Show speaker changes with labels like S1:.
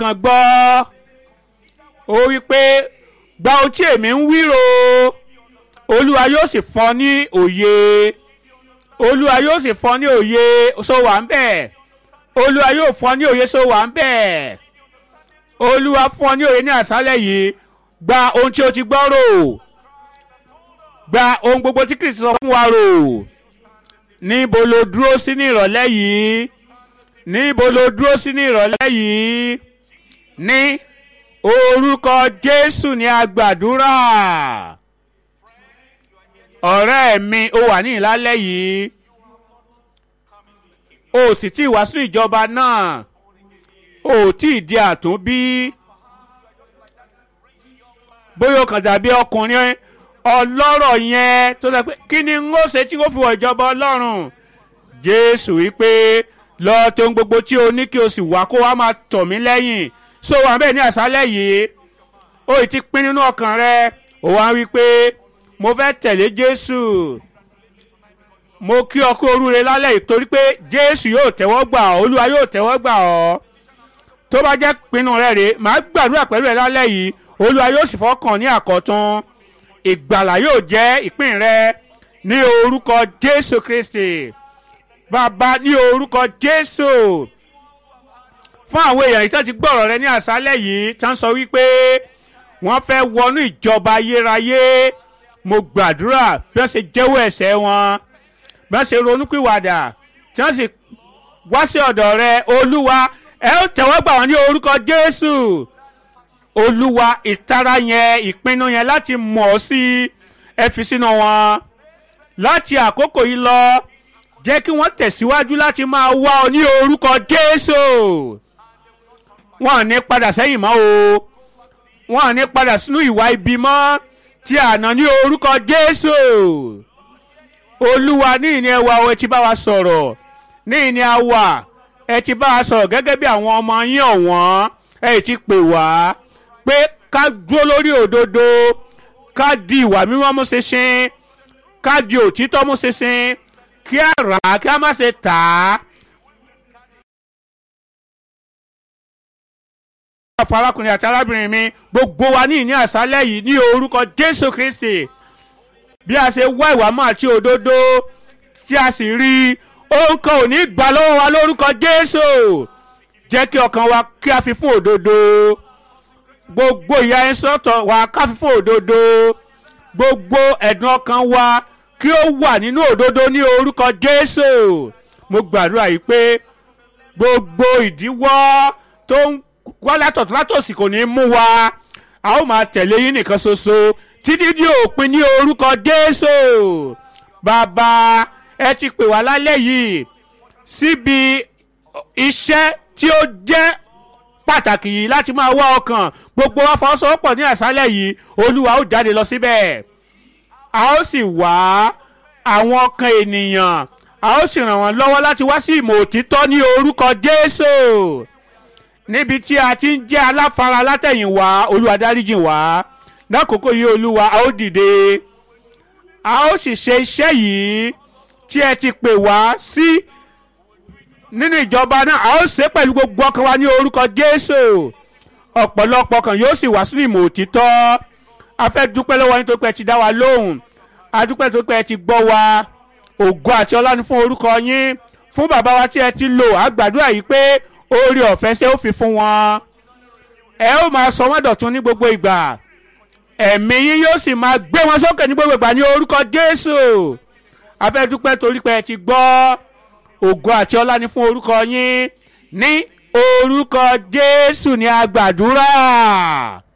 S1: ọkàn gbọ́ ó wí pé gba ohun tí èmi ń wíro olúwa yóò sì fún ọ ní òye olúwa yóò sì fún ọ ní òye so wà ń bẹ̀ olúwa yóò fún ọ ní òye so wà ń bẹ̀ olúwa fún ọ ní òye ní àṣálẹ̀ yìí gba ohun tí o ti gbọ́ rò gba ohun gbogbo tí kristi sọ fún wa rò níbo lo dúró sí ní ìrọ̀lẹ́ yìí níbo lo dúró sí ní ìrọ̀lẹ́ yìí ní orúkọ jésù ní agbàdúrà ọ̀rẹ́ mi ó wà ní ìlálẹ́ yìí o sì tí ì wá sínú ìjọba náà o ò tí ì di àtúnbí bóyá o kàn dàbí ọkùnrin ọlọ́rọ̀ yẹn tó sọ pé kí ni n ó ṣe tí n ó fi wọ ìjọba ọlọ́run jésù wípé lọ tó ń gbogbo tí o ní kí o sì wá kó wá máa tọ̀ mí lẹ́yìn so wà bẹ́ẹ̀ ní àṣálẹ̀ yìí ó ti pín nínú ọkàn rẹ ó wá wí pé mo fẹ́ tẹ̀lé jésù mo kí ọ kú orúre lálẹ́ yìí torí pé jésù yóò tẹ́wọ́ gbà ọ́ olúwa yóò tẹ́wọ́ gbà ọ́ tó bá jẹ́ pinnu rẹ rèé màá gbàdúrà pẹ̀lú ẹ lálẹ́ yìí olúwa yóò sì fọkàn ní àkọ́tún ìgbàlà yóò jẹ́ ìpín rẹ ní orúkọ jésù kristi bàbá ní orúkọ jésù fún àwọn èèyàn yìí tó ti gbọ́rọ̀ rẹ ní àṣálẹ̀ yìí tó ń sọ wípé wọ́n fẹ́ wọnú ìjọba ayérayé mo gbàdúrà bí wọ́n ṣe jẹ́wọ́ ẹ̀ṣẹ̀ wọn bí wọ́n ṣe ronúpìwàdà tí wọ́n sì wá sí ọ̀dọ̀ rẹ olúwa ẹ ó tẹ̀wọ́ gbà wọ́n ní orúkọ jésù olúwa ìtara yẹn ìpinnu yẹn láti mọ̀ ọ́ sí ẹ fi sínú wọn láti àkókò yìí lọ jẹ́ kí wọ́n tẹ̀síwájú láti máa wá ọ ní orúkọ jésù wọn ò ní padà sẹ́yìn mọ́ o wọn ò ní padà sínú ìwà ibi mọ́ tí àná ní orúkọ jésù olúwa ní ìní ẹwà ẹ ti bá wa sọ̀rọ̀ ní ìní àwà ẹ ti bá wa sọ̀rọ̀ gẹ́gẹ́ bí àwọn ọmọ yín ọ̀wọ́n ẹ ti pè wá pé ká dúró lórí òdodo ká di ìwà mímọ́ mú ṣinṣin ká di òtítọ́ mú ṣinṣin kí á rà á kí á má ṣe tà á. fún arákùnrin àti arábìnrin mi gbogbo wa ní ìní àṣálẹ́ yìí ní orúkọ jésù kristi bí a ṣe wá ìwà mọ́ àti òdodo tí a sì rí i òun kan ò ní gbà lọ́wọ́ wa lórúkọ jésù jẹ́ kí ọkàn wa kí a fi fún òdodo gbogbo ìyà ẹni sọ́tọ̀ wa ká fi fún òdodo gbogbo ẹ̀dùn ọkàn wa kí ó wà nínú òdodo ní orúkọ jésù mo gbàdúrà yìí pé gbogbo ìdíwọ́ tó ń wá látọ̀tún látòsí kò ní í mú wa a ó máa tẹ̀lé yín nìkan ṣoṣo títí di òpin ní orúkọ jésù bàbá ẹ ti pè wá lálẹ́ yìí síbi iṣẹ́ tí ó jẹ́ pàtàkì yìí láti máa wá ọkàn gbogbo wa fọwọ́sowọ́pọ̀ ní àṣálẹ̀ yìí olúwa ó jáde lọ síbẹ̀ a ó sì wá àwọn ọkàn ènìyàn a ó sì ràn wọ́n lọ́wọ́ láti wá sí ìmọ̀ òtítọ́ ní orúkọ jésù níbi tí a ti ń jẹ́ aláfara látẹ̀yìnwá olúwa dáríjì wá lákòókò yìí olúwa a ó dìde a ó sì ṣe iṣẹ́ yìí tí ẹ ti pè wá sí nínú ìjọba náà a ó ṣe pẹ̀lú gbogbo ọkàn wa ní orúkọ jésù ọ̀pọ̀lọpọ̀ kan yóò sì wá sínú ìmọ̀ òtítọ́ a fẹ́ dúpẹ́ lọ́wọ́ yín tó pẹ́ ti dá wa lóhùn a dúpẹ́ tó pẹ́ ti gbọ́ wa ògo àti ọlá ni fún orúkọ yín fún bàbá wa tí ẹ ti lò á gbàdúrà yìí pé oore ọ̀fẹ́ ṣé ó fi fún wọn ẹ ó máa sọ wọ́n dọ̀tun ní gbogbo ìgbà ẹ̀mí yín yóò sì máa gbé wọn sókè ní gbogbo ìgbà ní orúkọ jésù a fẹ́ dúpẹ́ torí pé ẹ ti gbọ́ ògo àti ọlá ni fún orúkọ yín ní orúkọ jésù ní a gbàdúrà.